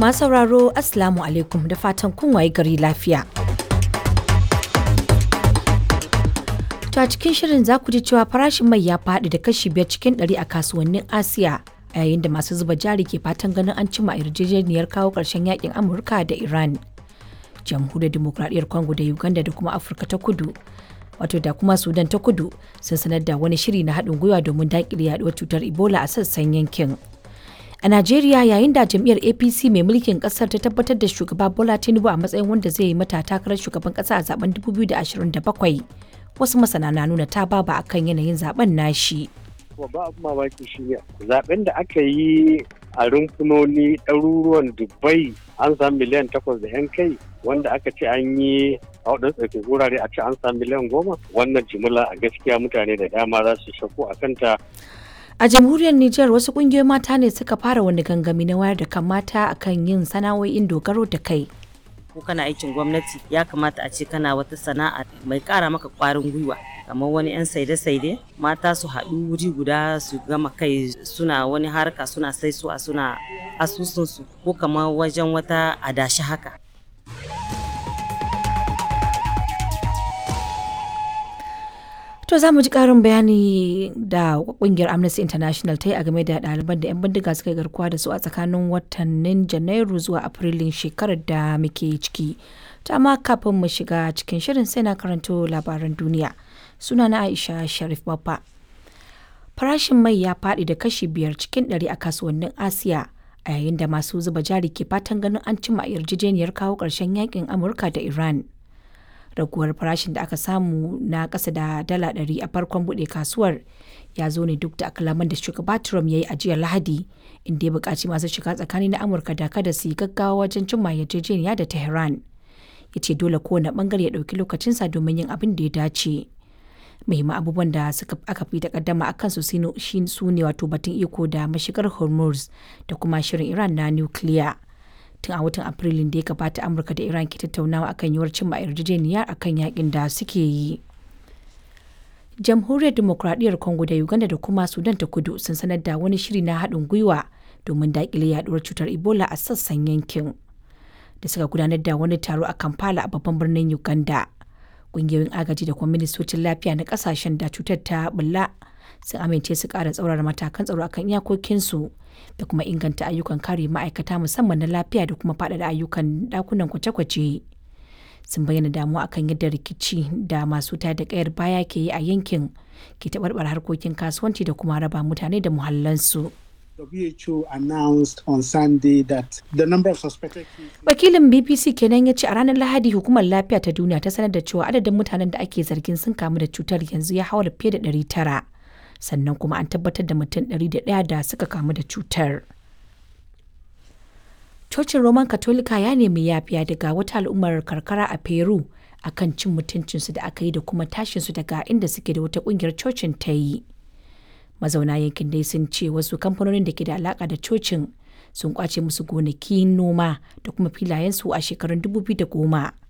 Masu sauraro Assalamu alaikum da fatan kun waye gari lafiya. To a cikin shirin za ku ji cewa farashin mai ya faɗi da kashi biyar cikin ɗari a kasuwannin Asiya a yayin da masu zuba jari ke fatan ganin an cima yarjejeniyar kawo ƙarshen yakin Amurka da Iran. Jamhuriyar Dimokuraɗiyyar Congo da Uganda da kuma Afirka ta Kudu wato da kuma Sudan ta Kudu sun sanar da wani shiri na haɗin gwiwa domin daƙile yaɗuwar cutar Ebola a sassan yankin. A Najeriya yayin da jam'iyyar APC mai mulkin kasar ta tabbatar da shugaba Bola Tinubu a matsayin wanda zai yi mata takarar shugaban kasa a zaben 2027 wasu masana na nuna ta baba akan yanayin zaben nashi. Babba abu mamaki shi ne zaben da aka yi a rumfunoni ɗaruruwan Dubai an samu miliyan takwas da 'yan kai wanda aka ce an yi a waɗansu tsarkin wurare a ce an samu miliyan goma wannan jimila a gaskiya mutane da dama za su shakku a kanta A jamhuriyar Nijar wasu kungiyoyin mata ne suka fara wani gangami na wayar da kan mata akan yin sana'o'in dogaro da kai. ko kana aikin gwamnati ya kamata a ce kana wata sana'a mai kara maka kwarin gwiwa kamar wani 'yan saide-saide mata su haɗu wuri guda su gama kai suna wani harka suna saisuwa suna asusunsu ko kamar wajen wata adashi haka To za mu ji ƙarin bayani da ƙungiyar Amnesty International ta yi a game da ɗaliban da 'yan bindiga suka yi garkuwa da su a tsakanin watannin Janairu zuwa Afrilun shekarar da muke ciki. Ta amma kafin mu shiga cikin shirin sai na karanto labaran duniya. Suna na Aisha Sharif Baffa. Farashin mai ya faɗi da kashi biyar cikin ɗari a kasuwannin Asiya a yayin da masu zuba jari ke fatan ganin an cimma yarjejeniyar kawo ƙarshen yakin Amurka da Iran. raguwar farashin da aka samu na ƙasa da dala ɗari a farkon buɗe kasuwar ya zo ne duk da akalaman da shugaba Trump ya yi a jiya Lahadi inda ya buƙaci masu shiga tsakani na Amurka da kada su yi gaggawa wajen cimma yarjejeniya da Tehran. Ya ce dole kowane ɓangare ya ɗauki lokacinsa domin yin abin da ya dace. Muhimman abubuwan da suka aka fi takaddama a kansu su ne wato batun iko da mashigar Hormuz da kuma shirin Iran na nukiliya. tun a watan afrilun da ya gabata amurka da iran ke tattaunawa akan yiwuwar cimma yarjejeniya akan yakin da suke yi jamhuriyar demokradiyyar congo da uganda da kuma sudan ta kudu sun sanar da wani shiri na haɗin gwiwa domin daƙile yaduwar cutar ebola a sassan yankin da suka gudanar da wani taro a kampala a babban birnin uganda ƙungiyoyin agaji da kuma ministocin lafiya na ƙasashen da cutar ta bulla sun amince su ƙara tsaurara matakan tsaro akan iyakokinsu da kuma inganta ayyukan kare ma'aikata musamman na lafiya da kuma faɗaɗa ayyukan ɗakunan kwace-kwace sun bayyana damuwa akan yadda rikici da masu da ƙayar baya ke yi a yankin ke taɓarɓar harkokin kasuwanci da kuma raba mutane da muhallansu. WHO announced on Sunday that the number of suspected Wakilin BBC kenan ya ce a ranar Lahadi hukumar lafiya ta duniya ta sanar da cewa adadin mutanen da ake zargin sun kamu da cutar yanzu ya haura fiye da 900. sannan kuma an tabbatar da mutum 101 da suka kamu da cutar. Cocin Roman Katolika ya nemi yafiya daga wata al'ummar karkara a Peru akan cin mutuncinsu da aka yi da kuma tashinsu daga inda suke da wata kungiyar cocin ta yi. Mazauna yankin dai sun ce wasu kamfanonin da ke da alaka da cocin sun kwace musu gonaki noma da kuma filayensu a shekarun 2010